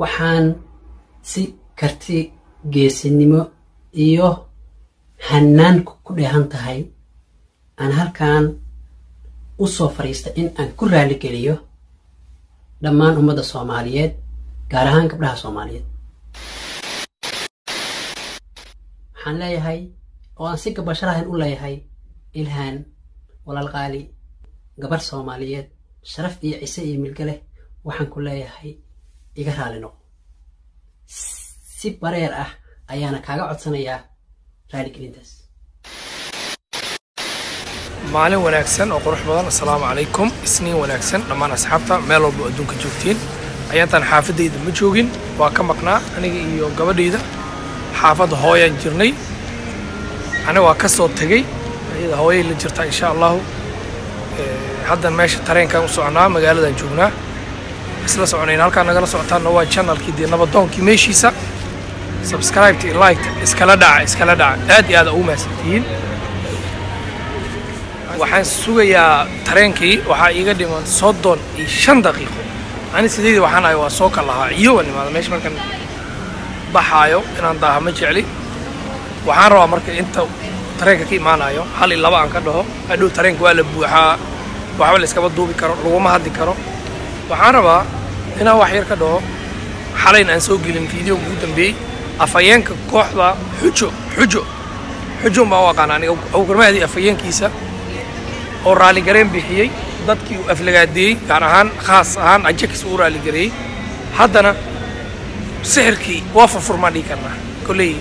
waxaan si karti geesinimo iyo hannaan ku dheehan tahay aan halkan u soo fadhiista in aan ku raaligeliyo dhammaan ummadda soomaaliyeed gaar ahaan gabdhaha soomaaliyeed waxaan leeyahay oo aan si gabasharahan u leeyahay ilhaan walaal qaali gabar soomaaliyeed sharaf iyo cise iyo milga leh waxaan ku leeyahay iga raali noqo si bareer ah ayaana kaaga codsanayaa raaligelintaas maalin wanaagsan oo qurux badan assalaamu calaykum isniin wanaagsan dhammaan asxaabta meel walba adduunka joogtiin ayaantaan xaafadayda ma joogin waa ka maqnaa aniga iyo gabadhayda xaafadda hooyaan jirnay aniga waa ka soo tegey iyada hooyay la jirtaa insha allahu haddan meesha tareenkaan u soconaa magaaladan joognaa isla soconayna halkaan nagala socotaanna waa channelkii dee nabadoonkii meeshiisa subscribeta iyo liketa iskala dhaca iskala dhaca aad iyo aada ugu mahadsantihiin waxaan sugayaa tareenkii waxaa iiga dhiman soddon iyo shan daqiiqo ani sideedii waxaan ahay waa soo kal lahaa iyo waan imaada meesha markaan baxaayo inaan daaha ma jecli waxaan rabaa marka inta tareenka ka imaanayo hal iyo laba aan ka dhaho hadhow tareenka waa la buuxaa waxba la iskaba duubi karo laguma hadli karo waxaan rabaa inaan wax yar ka dhaho xalayn aan soo gelin fiideoga ugu dambeeyey afhayeenka kooxda xujo xujo xujo baan u aqaana aniga awgarmaadii afhayeenkiisa oo raaligareen bixiyey dadkii uu aflagaadeeyey gaar ahaan khaas ahaan ajakis uu raaligareeyey haddana sixirkii waa furfurmaan dhihi karnaa kolley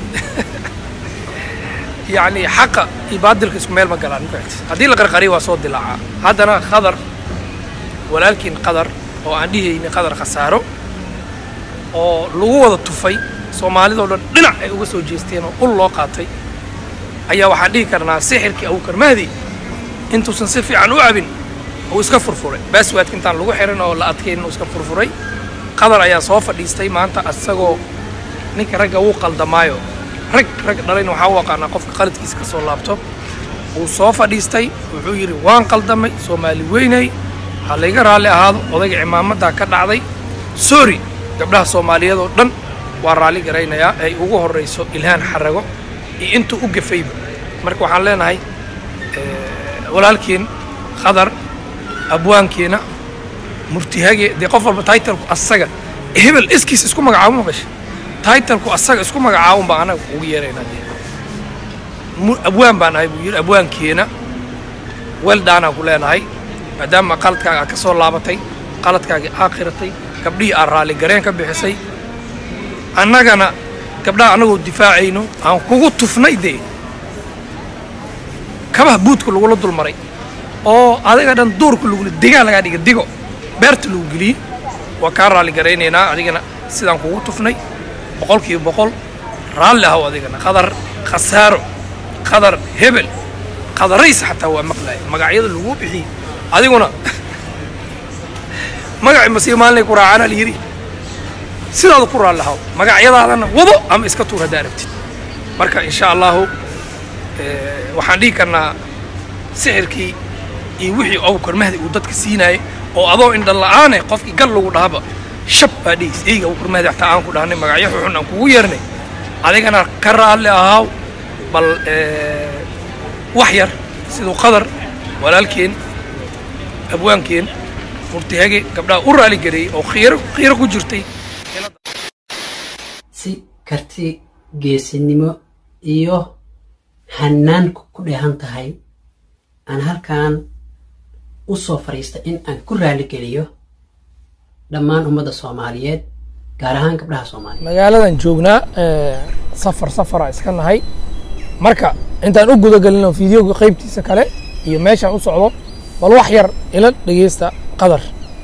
yacni xaqa iyo baadilka isku meel ma galaan mafahati haddii la qarqariyo waa soo dilaacaa haddana qadar walaalkiin qadar oo aan dhihayni qadar khasaaro oo lagu wada tufay soomaalidoo dhan dhinac ay uga soo jeesteen oo ul loo qaatay ayaa waxaan dhihi karnaa sixirkii abukarmahdi intuusan si fiican u cabin uu iska furfuray baaswaadka intaan lagu xirin oo la adkayn uu iska furfuray qadar ayaa soo fadhiistay maanta asagoo ninka ragga wuu qaldamaayo rag rag dhalayna waxaa u aqaanaa qofka qaladkiisa ka soo laabto wuu soo fadhiistay wuxuu yidhi waan qaldamay soomaali weynay ha layga raalli ahaado odayga cimaamadaa ka dhacday sorry gabdhaha soomaaliyeed oo dhan waa raalli garaynayaa ay ugu horrayso ilhaan xarago iyo intuu u gafayba marka waxaan leenahay walaalkiin qadar abwaankiina murtihage dee qof walba taitalku asaga hebel iskiis isku magacaabo maqasha taitalku asaga isku magacaabun baa anaga ugu yeeraynaa dee abwaan baan ahay buu yidhi abwaankiina weldaanaan ku leenahay maadaama qaladkaaga aad ka soo laabatay qaladkaagii aa qiratay gabdhihii aad raalligareen ka bixisay annagana gabdhaha annagoo difaacayno aan kugu tufnay dee kabaha buudka lagula dulmaray oo adiga dhan duurka lagula degaan lagaa dhiga digo beerta lagu geliyey waa kaa raalli garaynaynaa adigana sidaan kugu tufnay boqolkiiba boqol raalli ahow adigana qadar khasaaro qadar hebel qadarays xataa waa maqlaaya magacyada laguu bixiyey adiguna magaci masiiba maalinay ku raacana la yidhi sidaada ku raalli ahow magacyadaadana wado ama iska tuur haddaa aragtid marka insha allahu waxaan dhihi karnaa sixirkii iyo wixii awkarmahdi uu dadka siinaayay oo adoo indhan la'aane qofkii gal lagu dhahaba shab baa dhihis eyga awkarmahdi xataa aan ku dhahnay magacyo xuxun aan kugu yeernay adigana ka raalli ahaaw bal wax yar siduu qadar walaalkeen abwaankeen murtihage gabdhaha u raali gareeyey oo khiiro khiiro ku jirtay si karti geesinimo iyo hannaan ku dheehan tahay aan halkan u soo fadhiista in aan ku raaligeliyo dhammaan ummadda soomaaliyeed gaar ahaan gabdhaha soomaaliyeed magaaladan joognaa safar safara iska nahay marka intaan u gudagelino fideoga qaybtiisa kale iyo meeshaan u socdo bal wax yar ila dhegeysta qadar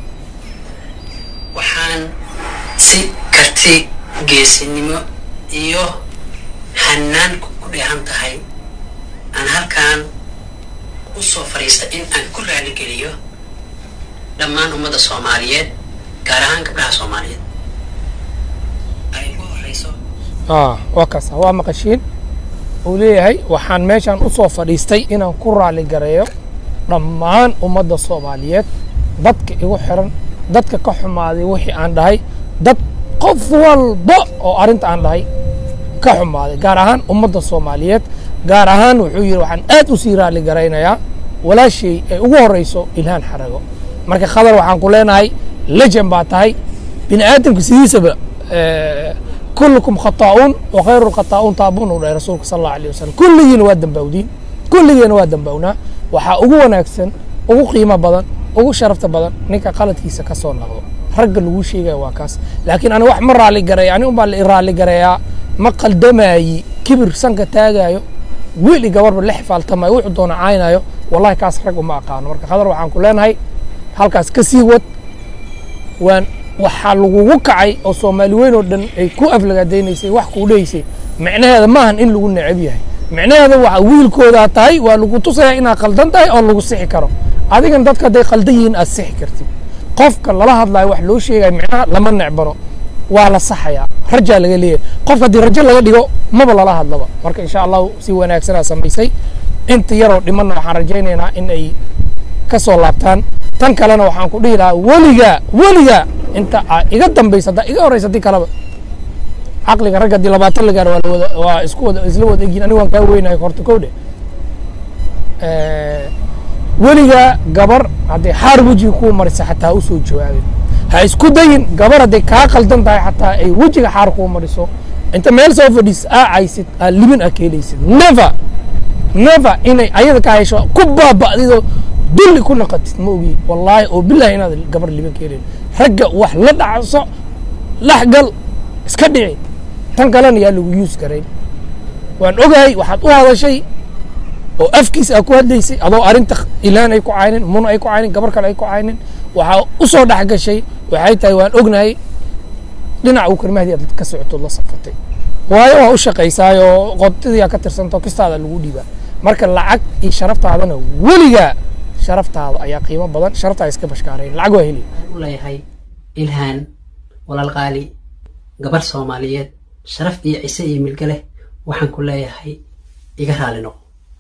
waxaan si karti geesinimo iyo hannaan ku dheehan tahay aan halkan u soo fadhiista in aan ku raaligeliyo dhammaan ummadda soomaaliyeed gaar ahaan gabdhaha soomaaliyeed ay ugu horreyso waa kaas waa maqashiin uu leeyahay waxaan meeshaan u soo fadhiistay inaan ku raali gareeyo dhammaan ummadda soomaaliyeed dadka igu xiran dadka ka xumaaday wixii aan dhahay dad qof walba oo arrinta aan dhahay ka xumaaday gaar ahaan ummadda soomaaliyeed gaar ahaan wuxuu yidhi waxaan aad u sii raali garaynayaa walaashay ay ugu horrayso ilhaan xarago marka khadar waxaan ku leenahay lejan baa tahay bini aadamka sidiisaba kullukum khataa'uun wa khayru lkhataa'uun taabuun uu dhahay rasuulka sal allahu alayh wasalam kulligiina waa dambawdiin kulligeena waa dambawnaa waxaa ugu wanaagsan ugu qiimo badan ugu sharafta badan ninka qaladkiisa ka soo noqdo ragga lagu sheegaya waa kaas laakiin ani wax ma raali gareeya ani unbaa la raali gareeyaa ma qaldamaayi kibir sanka taagaayo weli gabarba la xifaaltamayo wuxuu doona caynaayo wallahi kaas rag uma aqaano marka khadar waxaan ku leenahay halkaas ka sii wad waan waxaa lagugu kacay oo soomaali weyn oo dhan ay ku aflagaadaynaysay wax kuu dhehaysay micnaheeda maahan in lagu necab yahay micnaheeda waxa wiilkoodaa tahay waa lagu tusaya inaad qaldan tahay oo lagu sixi karo adigan dadka hadday qaldan yihiin aad sixi kartid qofka lala hadlayo wax loo sheegaya micnaha lama necbano waa la saxayaa rajaa laga leeyahay qofka haddii rajo laga dhigo maba lala hadlaba marka insha allahu si wanaagsanaa samaysay inta yaroo dhimanna waxaan rajaynaynaa in ay ka soo laabtaan tan kalena waxaan ku dhihi lahaa weligaa weligaa inta aa iga dambaysa haddaa iga horraysa haddii kaleba caqliga ragga haddii labaatan la gaaro waa lawada waa isku wada isla wada egyihin aniga waan kaa weynahay horta kowdhe weligaa gabar hadday xaar wejiga kuu marisa xataa ha u soo jawaabin ha isku dayin gabar hadday kaa qaldan tahay xataa ay wejiga xaar kuu mariso inta meel soo fadhiis aa caysid aa libin aa keelaysid never never inay ayada ka hesho ku baaba'didoo dulli ku naqatid ma ogi wallaahi oo bilahi inaad gabar libin keelayn ragga wax la dhacso laxgal iska dhici tan kalena yaa lagu yuus garayn waan ogahay waxaad u hadashay oo afkiis aa ku hadlaysay adoo arrinta ilaan ay ku caynin muna ay ku caynin gabar kale ay ku caynin waxaa u soo dhex gashay waxay tahay waan ognahay dhinaca uu karmahdi aad ka socotood la safatay waayo waa u shaqaysaayoo qodadiyaa ka tirsantao kistaada lagu dhiibaa marka lacag iyo sharaftaadana weligaa sharaftaada ayaa qiimo badan sharaftaada iska bashkaarayn lacag waa heli u leeyahay ilhaan walaal qaali gabar soomaaliyeed sharaf iyo cise iyo milge leh waxaan ku leeyahay iga raali noqo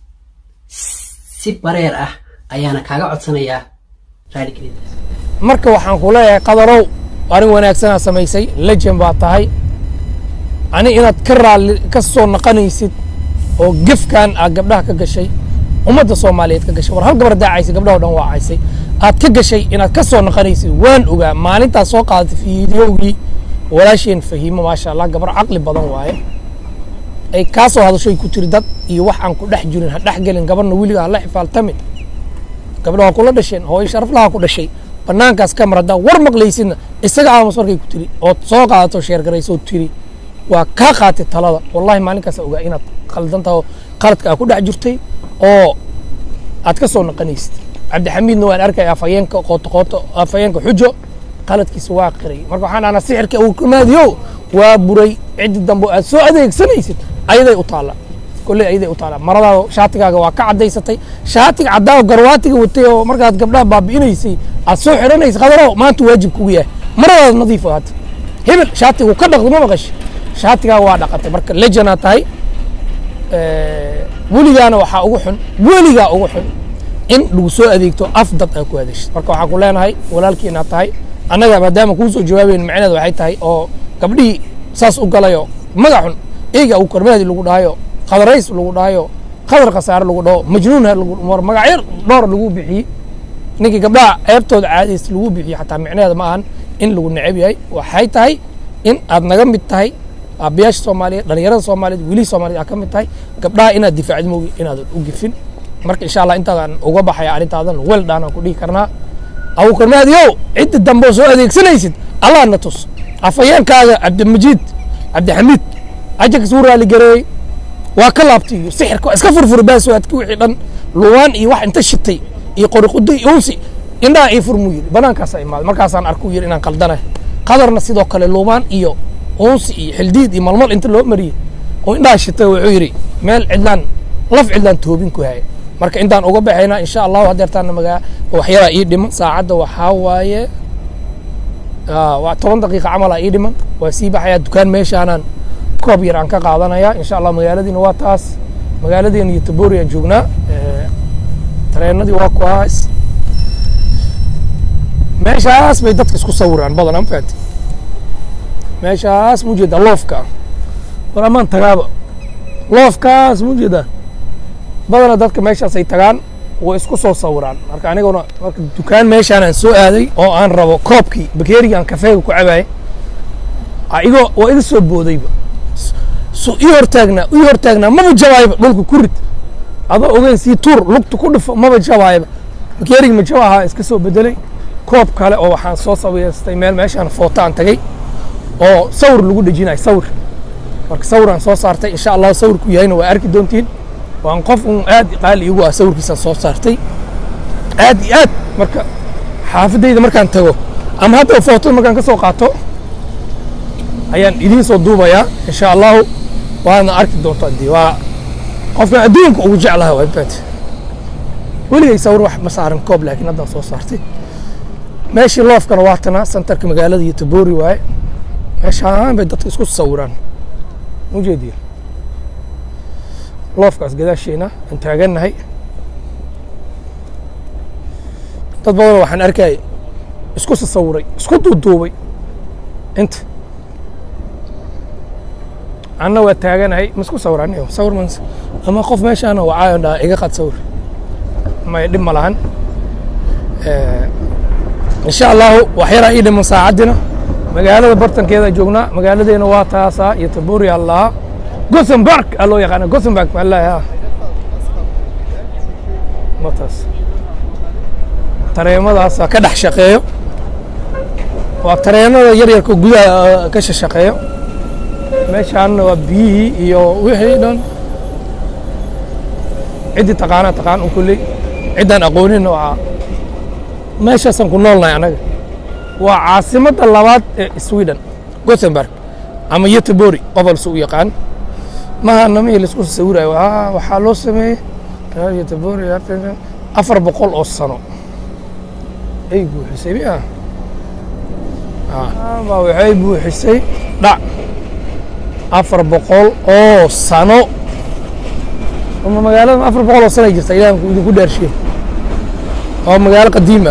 si bareer ah ayaana kaaga codsanayaa raaligelintaas marka waxaan ku leeyahay qadarow arrin wanaagsanaa samaysay lejan baa tahay ani inaad ka raalli ka soo naqanaysid oo gefkan aad gabdhaha ka gashay ummadda soomaaliyeed ka gashay war hal gabar daacaysay gabdhaha o dhan waa caysay aad ka gashay inaad ka soo naqanaysid waan ogaa maalintaas soo qaadatay fiidiyowgii walaasheen fahiimo maasha allah gabar caqli badan waaye ay kaa soo hadashoy ku tiri dad iyo wax aan ku dhex jirin ha dhex gelin gabarna weliga ha la xifaaltamin gabdha waa kula dhasheen hooyo sharaflaha ku dhashay banaankaas ka mar haddaa war maqlaysidna isaga aamus markay ku tiri ood soo qaadato sheergaraysoo tiri waa kaa qaatay talada wallahi maalinkaas ogaa inaad khaldan taho qaladka aa ku dhex jirtay oo aad ka soo naqanaysid cabdixamiidna waan arkaya afhayeenka qooto qooto afhayeenka xujo qaladkiisa waa qiray marka waxaan dhahnaa sixirka uu kamaadiyo waa buray ciddi dambe aad soo adeegsanaysid ayaday u taalla kolley ayaday u taalla maradaada shaatigaaga waa ka caddaysatay shaatiga caddaa garwaatiga watay oo markaad gabdhaha baabi'inaysay aad soo xidhanaysa qadaro maanta waajib kugu yahay maradaada nadiif ahaata hebel shaatigu ka dhaqdo ma maqashi shaatigaa waa dhaqatay marka lejanaa tahay weligaana waxaa ugu xun weligaa ugu xun in lagu soo adeegto af dad aa ku hadashid marka waxaan ku leenahay walaalkii inaad tahay annaga maadaama kuu soo jawaabayn macnaheeda waxay tahay oo gabdhihii saas u galayo magac xun eyga uu kormaadi lagu dhahayo qadarays lagu dhahayo qadar khasaare lagu dhaho majnuunha war magacyo dhowr lagu bixiyey ninkii gabdhaha ceebtooda caadays lagu bixiyo xataa micnaheeda ma ahan in lagu necab yahay waxay tahay in aad naga mid tahay aabayaasha soomaaliyeed dhalinyarada soomaaliyeed wilihii soomaaliyed aad ka mid tahay gabdhaha inaad difaacid moogi inaadan u gifin marka insha allah intaadan uga baxaya arrintaadan wel dhaanaan ku dhihi karnaa abuukarmaadiyow cidda dambe oo soo adeegsanaysid allah na tus afhayeenkaaga cabdimajiid cabdixamiid ajarkiis wuu raali gareeyey waa ka laabtay iyo sixirka waa iska furfuri baaswaadki wixii dhan luwaan iyo wax inta shitay iyo qoriqudo iyo unsi indhaha ii furmuu yidhi banaankaasa imaaday markaasaan arkuu yidhi inaan qaldanahay qadarna sidoo kale luwaan iyo unsi iyo xildiid iyo malmal inta loo mariyey oo indhaha shitay wuxuu yidhi meel cidlaan laf cidlaan toobin ku haya marka intaan uga baxaynaa insha allahu hadeertaana magaa waxyaraa ii dhiman saacadda waxaa waaye waa toban daqiiqa camala ii dhiman waa sii baxayaa dukaan meeshaanaan koob yar aan ka qaadanayaa insha allah magaaladiina waa taas magaaladeena iyo tabori aan joognaa tareenadii waa kuwaas meeshaas bay dadka isku sawiraan badan aan fahanti meeshaas mu jeeda loofka war amaan tagaaba loofkaas mu jeeda badana dadka meeshaas ay tagaan way isku soo sawiraan marka aniguna marka dukaan meeshaan aan soo aaday oo aan rabo koobkii bakeeriga aan kafeega ku cabaayay igoo waa iga soo boodayba su ii hortaagnaa ii hortaagnaa maba jabaayba dhulka ku rid adoo ogeyn sii tuur lugta ku dhifo maba jabaayba bakeerigi ma jaba ahaa iska soo bedelay koob kale oo waxaan soo sawiystay meel meeshaan footo aan tagay oo sawir lagu dhejinayo sawir marka sawir aan soo saartay insha allah sawirku yahayna waa arki doontiin waan qof un aad qaali igu ah sawirkiisaan soo saartay aad iyo aad marka xaafadayda markaan tago ama hadda footada markaan ka soo qaato ayaan idiin soo duubayaa insha allahu waadna arki doontaa dee waa qofkan adduunka ugu jeclaha waa bad weligay sawir wax ma saaran koob laakiin haddaan soo saartay meeshii loofkana waa tana santarka magaalada iyo taboori waaye meeshaan bay dadka isku sawiraan ujeediya loofkaas gadaasheena aan taagannahay dad badan waxaan arkay isku sasawiray isku duuduubay inta anna waa taaganahay ma isku sawiraan sawir man ama qof meeshaana wacaayo dhaa iga qad sawir may dhib ma lahan insha allahu wax yaraa ii dhiman saacaddina magaalada bartankeeda joognaa magaaladeena waa taasaa iyo tabuuri allaha gothenburg aa loo yaqaana gothenburg malaha ma taas tareemadaasa ka dhex shaqeeyo waa tareenada yaryarka gudaha ka shaqeeyo meeshaanna waa biyihii iyo wixii dhan ciddii taqaanaa taqaan un kulley ciddaan aqooninna waa meeshaasaan ku noolnahay annaga waa caasimadda labaad ee sweden gothenburg ama yetebori qobolse u yaqaan maha namihii laisku sawirayo waxaa loo sameeyey yetebori afar boqol oo sano ay buuxisay miya baa waxay buuxisay dhac afar boqol oo sano ama magaalada afar boqol oo sano ay jirta ilaah idinku dhaarshiye waa magaalo qadiima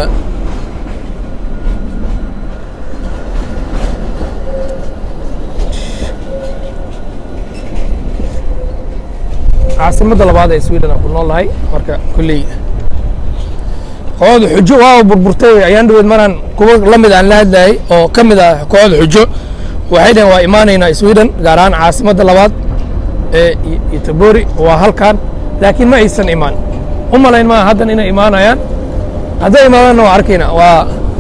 caasimadda labaad ee sweden aan ku noolnahay marka kolley kooxda xujo waa burburtay ayaan dhaweyd maraan kuwa la mid aan la hadlayay oo ka mid ah kooxda xujo waxay dhaheen waa imaanaynaa sweden gaar ahaan caasimadda labaad ee itabori waa halkan laakiin ma aysan imaan u malayn maa haddan inay imaanayaan hadday imaadaanna waa arkayna waa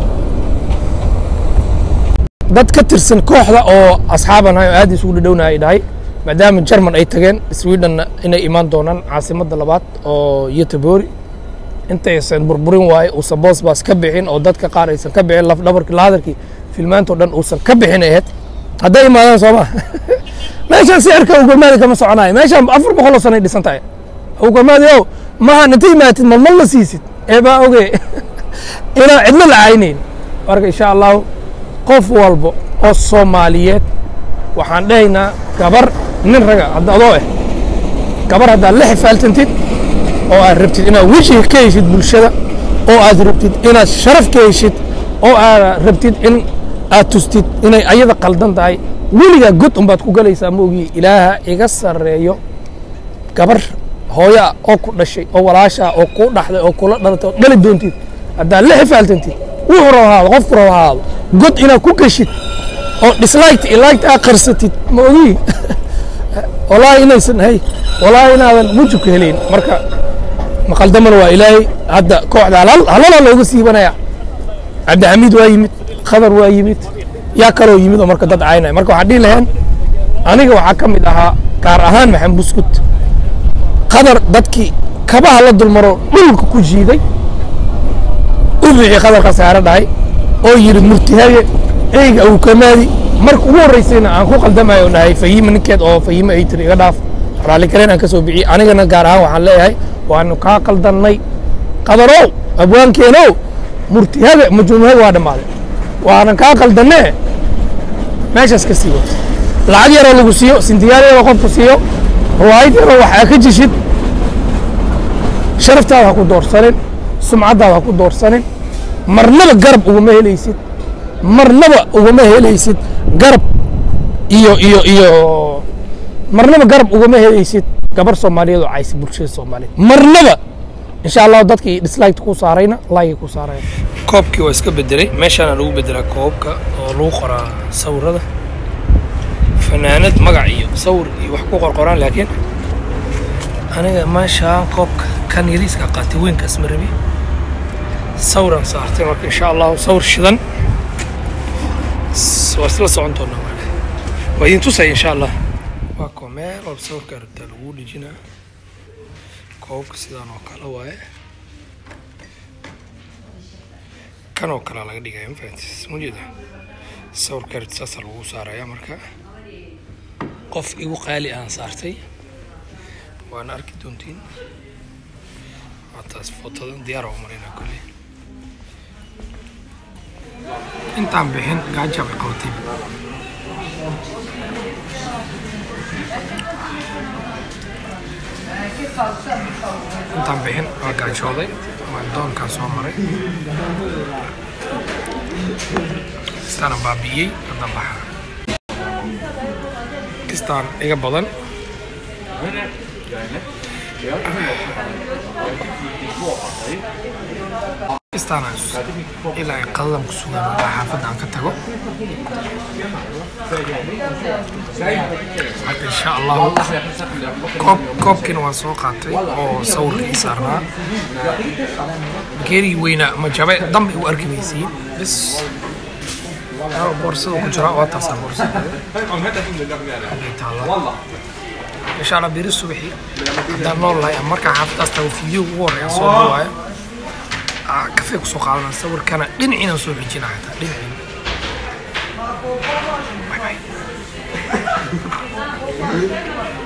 dad ka tirsan kooxda oo asxaaban ahay oo aad isugu dhadhowna ay dhahay maadaama jerman ay tageen swedenna inay imaan doonaan caasimadda labaad oo yetebori intaysan burburin waaye uusan boosbaas ka bixin oo dadka qaar aysan ka bixin lafdhabarkii lahadalkii filmaantao dhan uusan ka bixin ahayd hadday imaadaan soo ma meeshaan si arka ugalmaadi kama soconayo meeshaan afar boqoloo sanay dhisan tahay ugalmaadi ow mahan inta imaatid malmal la siisid ee baa oge inaan cidlo la caynayn marka insha allahu qof walba oo soomaaliyeed waxaan dhahaynaa gabar nin raga hadda adoo ah gabar haddaad la xifaaltantid oo aad rabtid inaad wejiga ka heshid bulshada oo aad rabtid inaad sharaf ka heshid oo aad rabtid in aad tustid inay ayada qaldan tahay weligaa god unbaad ku galaysaa maogii ilaaha iga sarreeyo gabar hooyaa oo ku dhashay oo walaashaa oo kuu dhaxday oo kula dhalatay oo dhali doontid haddaad la xifaaltantid wuxuu rabo ahaado qofku rabo ahaado god inaad ku geshid oo disliked iliked aad qarsatid ma ogii walaahi inaysan hay walaahi inaadan wujubka helayn marka maqaldamana waa ilaahay hadda kooxda halala looga siibanaya cabdixamiid waa yimid khadar waa yimid yaa kaloo yimid oo marka dad caynaya marka waxaan dhihi laheen aniga waxaa ka mid ahaa gaar ahaan maxamed buskut khadar dadkii kabaha la dulmaro dhulka ku jiiday u bixi khadar khasaare dhahay oo yidhi murtihage eyga awkamaadi marka ugu horraysayna aan ku qaldamayo dhahay fahiima ninkeed oo fahiime ay tiri iga dhaaf raalli kalen aan ka soo bixiyey anigana gaar ahaan waxaan leeyahay waanu kaa qaldannay qadarow abwaankeenow murtihage majnuunhage waa dhammaaday waanan kaa qaldannee meeshaas ka sii wato lacag yaroo lagu siiyo sintiyaal yaroo qofku siiyo ruwaayad yaroo waxaa ka jishid sharaftaada ha ku doorsanin sumcaddaada ha ku doorsanin marnaba garab uguma helaysid marnaba uguma helaysid garab iyo iyo iyo marnaba garab ugama helaysid gabar soomaaliyeed oo caysa bulshada soomaaliyeed marnaba insha allah dadkii dislike ku saarayna like ku saaraya koobkii waa iska bedelay meeshaana lagu bedelaa koobka oo lagu qoraa sawirada fanaanad magac iyo sawir iyo wax ku qorqoraan laakiin aniga meeshaan koobka kan yariiska qaatay weynkaas ma rabi sawiran saartay marka insha allahu sawir shidan S- waa isla socon doonaa marka waa idin tusaya insha allah waa koo meel walba sawirka rabtaa lagu dhejinaa koobka sidaan oo kale waaye kan oo kalea laga dhigaya ma fahantis ma jeeda sawirka rabta saasaa lagu saaraya marka qof igu qaali aan saartay waana arki doontiin waa taas footadan diyaar oo marina kolley intaan bixin gaaja bay qabatay intaan bixin waa gaajooday waan doonkaan soo maray kistaana baabi'iyey hadda baxa kistaan iga badan kistaana ilaa ay qadadan ku sugan markaa xaafadda aan ka tago marka insha allahu koob koobkiina waan soo qaatay oo sawirka ii saarnaa geerigii weynaa ma jabe dambe u arki maysiin bis Aa, boorsada ku jira waa taasaa boorsada halkay taallaa insha allah beri subaxi haddaan nool lahay ama markaa xaafadaas tago fiideo ugu horreeya soo duwaayo aa, kafee kusoo qaadana sawirkana dhinaciinaan soo xijina xataa dhinaciina Bye bye.